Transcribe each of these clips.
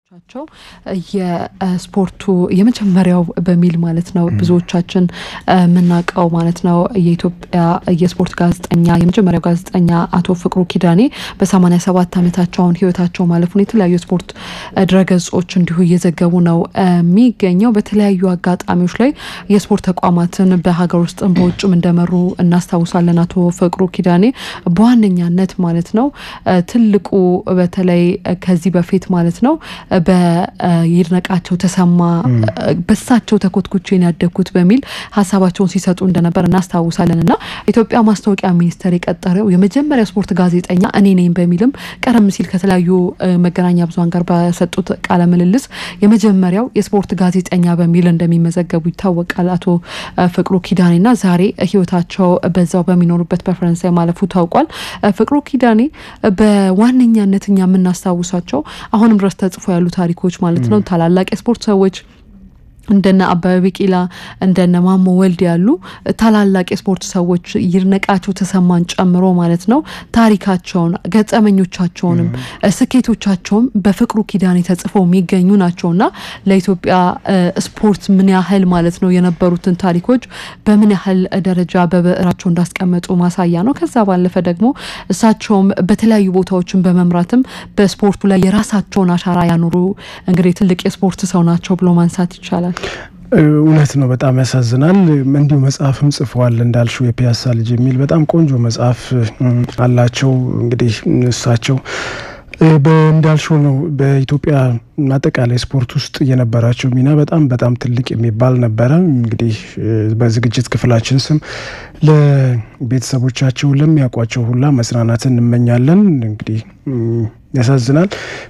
ቸው የስፖርቱ የመጀመሪያው በሚል ማለት ነው ብዙዎቻችን የምናውቀው ማለት ነው የኢትዮጵያ የስፖርት ጋዜጠኛ የመጀመሪያው ጋዜጠኛ አቶ ፍቅሩ ኪዳኔ በሰማኒያ ሰባት ዓመታቸው አሁን ህይወታቸው ማለፉን የተለያዩ የስፖርት ድረገጾች እንዲሁ እየዘገቡ ነው የሚገኘው። በተለያዩ አጋጣሚዎች ላይ የስፖርት ተቋማትን በሀገር ውስጥም በውጭም እንደመሩ እናስታውሳለን። አቶ ፍቅሩ ኪዳኔ በዋነኛነት ማለት ነው ትልቁ በተለይ ከዚህ በፊት ማለት ነው በይድነቃቸው ተሰማ በሳቸው ተኮትኩቼን ያደግኩት በሚል ሀሳባቸውን ሲሰጡ እንደነበር እናስታውሳለን። እና ኢትዮጵያ ማስታወቂያ ሚኒስቴር የቀጠረው የመጀመሪያ ስፖርት ጋዜጠኛ እኔ ነኝ በሚልም ቀደም ሲል ከተለያዩ መገናኛ ብዙኃን ጋር በሰጡት ቃለ ምልልስ የመጀመሪያው የስፖርት ጋዜጠኛ በሚል እንደሚመዘገቡ ይታወቃል። አቶ ፍቅሩ ኪዳኔና ዛሬ ህይወታቸው በዛው በሚኖሩበት በፈረንሳይ ማለፉ ታውቋል። ፍቅሩ ኪዳኔ በዋነኛነት እኛ የምናስታውሳቸው አሁንም ድረስ ተጽፎ ያሉ ታሪኮች ማለት ነው ታላላቅ የስፖርት ሰዎች እንደነ አበበ ቢቂላ እንደነ ማሞ ወልድ ያሉ ታላላቅ የስፖርት ሰዎች ይድነቃቸው ተሰማን ጨምሮ ማለት ነው ታሪካቸውን ገጠመኞቻቸውንም ስኬቶቻቸውም በፍቅሩ ኪዳኔ ተጽፈው የሚገኙ ናቸውና ለኢትዮጵያ ስፖርት ምን ያህል ማለት ነው የነበሩትን ታሪኮች በምን ያህል ደረጃ በብዕራቸው እንዳስቀመጡ ማሳያ ነው። ከዛ ባለፈ ደግሞ እሳቸውም በተለያዩ ቦታዎችን በመምራትም በስፖርቱ ላይ የራሳቸውን አሻራ ያኖሩ እንግዲህ ትልቅ የስፖርት ሰው ናቸው ብሎ ማንሳት ይቻላል። እውነት ነው። በጣም ያሳዝናል። እንዲሁ መጽሐፍም ጽፈዋል እንዳልሽው የፒያሳ ልጅ የሚል በጣም ቆንጆ መጽሐፍ አላቸው። እንግዲህ እሳቸው እንዳልሽው ነው በኢትዮጵያ አጠቃላይ ስፖርት ውስጥ የነበራቸው ሚና በጣም በጣም ትልቅ የሚባል ነበረ። እንግዲህ በዝግጅት ክፍላችን ስም ለቤተሰቦቻቸው ለሚያውቋቸው ሁላ መጽናናትን እንመኛለን። እንግዲህ ያሳዝናል።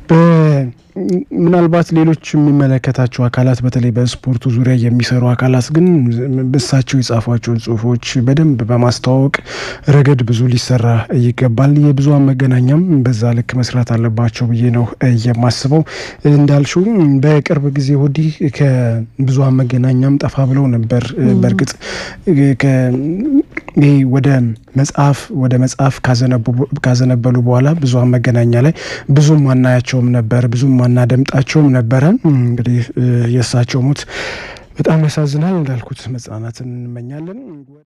ምናልባት ሌሎች የሚመለከታቸው አካላት በተለይ በስፖርቱ ዙሪያ የሚሰሩ አካላት ግን እሳቸው የጻፏቸውን ጽሁፎች በደንብ በማስተዋወቅ ረገድ ብዙ ሊሰራ ይገባል። የብዙሃን መገናኛም በዛ ልክ መስራት አለባቸው ብዬ ነው የማስበው። እንዳልሽው በቅርብ ጊዜ ወዲህ ከብዙሃን መገናኛም ጠፋ ብለው ነበር። በእርግጥ ይህ ወደ መጽሐፍ ወደ መጽሐፍ ካዘነበሉ በኋላ ብዙሃን መገናኛ ላይ ብዙም ማናያቸውም ነበር፣ ብዙም ማናደምጣቸውም ነበረ። እንግዲህ የእሳቸው ሞት በጣም ያሳዝናል። እንዳልኩት መጽናናትን እንመኛለን።